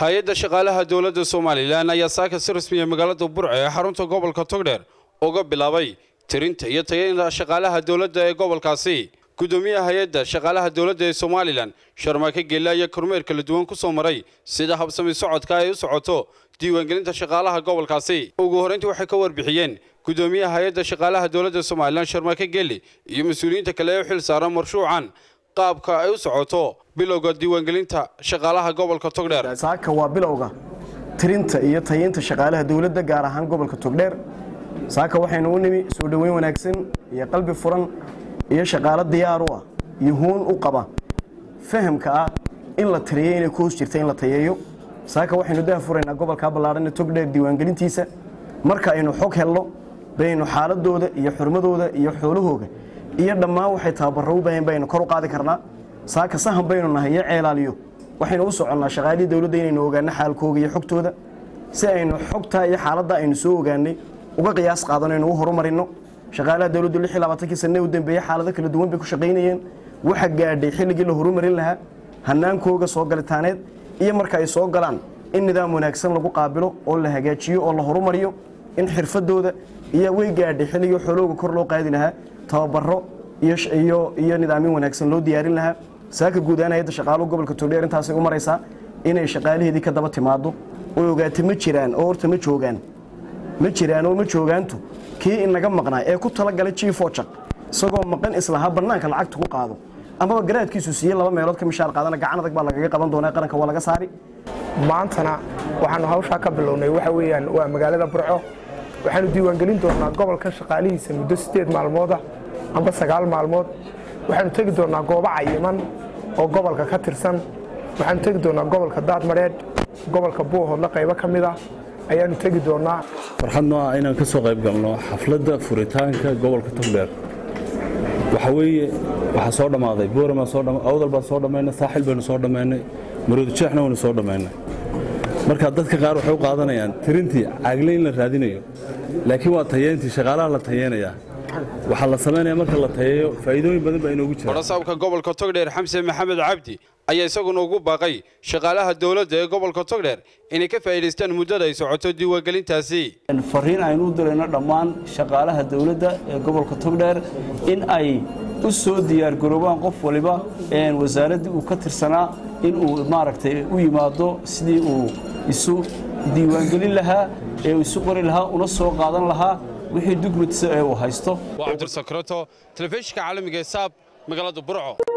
hay-adda shaqaalaha dowladda somalilan ayaa saaka si rasmiya magaalada burco ee xarunta gobolka togdheer uga bilaabay tirinta iyo tayaynta shaqaalaha dowladda ee gobolkaasi gudoomiyaha hay-adda shaqaalaha dowladda ee somalilan sharmaake geelle ayaa kormeer kala duwan ku soo maray sida habsami socodka ay u socoto diiwaangelinta shaqaalaha gobolkaasi ugu horrayntii waxay ka warbixiyeen gudoomiyaha hay-adda shaqaalaha dowladda somalilan sharmaake geelle iyo mas-uuliyiinta kale ee u xil saaran marshuucan qaabka ay u socoto bilowga diiwaangelinta shaqaalaha gobolka togdheer saaka waa bilowga tirinta iyo tayeynta shaqaalaha dowladda gaar ahaan gobolka togdheer saaka waxaynu u nimi soo dhoweyn wanaagsan iyo qalbi furan iyo shaqaalo diyaar u ah iyo huun u qaba fahamka ah in la tiriyo inay ku hoos jirta in la tayeeyo saaka waxaynu daha furaynaa gobolkaa ballaadhan ee togdheer diiwaangelintiisa marka aynu xog helno baynu xaaladooda iyo xurmadooda iyo xoolahooga iyo dhammaan waxay tababaro u baahan baynu kor u qaadi karnaa saaka sahan baynu nahay iyo ceelaaliyo waxaynu u soconnaa shaqaalihii dowladda inaynu ogaano xaalkooga iyo xogtooda si aynu xogtaa iyo xaaladda aynu soo ogaanay uga qiyaas qaadano aynu u horumarino shaqaalaha dowladdu lix iyo labaatankii sanne u dambeeyey xaalado kala duwan bay ku shaqaynayeen waxa gaadhay xilligii la horumarin lahaa hanaankooga soo galitaaneed iyo marka ay soo galaan in nidaam wanaagsan lagu qaabilo oo la hagaajiyo oo la horumariyo in xirfadooda iyo way gaadhay xilligii xoolooga kor loo qaadi lahaa tababaro iyo nidaamin wanaagsan loo diyaarin lahaa saaka guud ahaan hay-adda shaqaaluhu gobolka togdheer intaasay u maraysaa inay shaqaalaheedii ka daba timaado oo ogaata ma jiraan oo horta ma joogaan ma jiraan oo ma joogaantu kii inaga maqnaa ee ku talagalay jiifojaq isagoo maqan islahaa bannaanka lacagta ku qaado amaba garaadkiisu siiye laba meelood ka mishaar qaadana gacan adag baa lagaga qaban doonaa qaranka waa laga saari maantana waxaanu hawshaa ka bilownay waxa weeyaan waa magaalada burco waxaanu diiwaangelin doonaa gobolka shaqaalihiisa muddo siddeed maalmooda amba sagaal maalmood waxaanu tegi doonaa goobo cayiman oo gobolka ka tirsan waxaanu tegi doonaa gobolka daadmadheedh gobolka buuhoodla qaybo ka mid ah ayaanu tegi doonaa farxadno ah inaan ka soo qayb galno xafladda furitaanka gobolka togdheer waxa weeye waxaa soo dhammaaday boorama awdal baan soo dhammaynay saaxil baynu soo dhammaynay maroodijeexna waynu soo dhammaynay marka dadka qaar waxay u qaadanayaan tirintii caagle in la raadinayo laakiin waa tayeyntii shaqaalaha la tayeynayaa waxaa la samaynaya marka la tayeeyo faa'iidooyin badan baa inoogu jira barasaabka gobolka togdheer xamse maxamed cabdi ayaa isaguna ugu baaqay shaqaalaha dowladda ee gobolka togdheer inay ka faa'iidaystaan muddada ay socoto diiwaangelintaasi fariin aynu u dirayno dhammaan shaqaalaha dowladda ee gobolka togdheer in ay u soo diyaargaroobaan qof waliba wasaaraddii uu ka tirsanaa in uu maaragtay u yimaado sidii uu isu diiwaangelin lahaa ee uu isu qori lahaa una soo qaadan lahaa wixii dugmatiisa ee uu haysto waa cabdirsakrato telefishinka caalamiga ee saab magaalada burco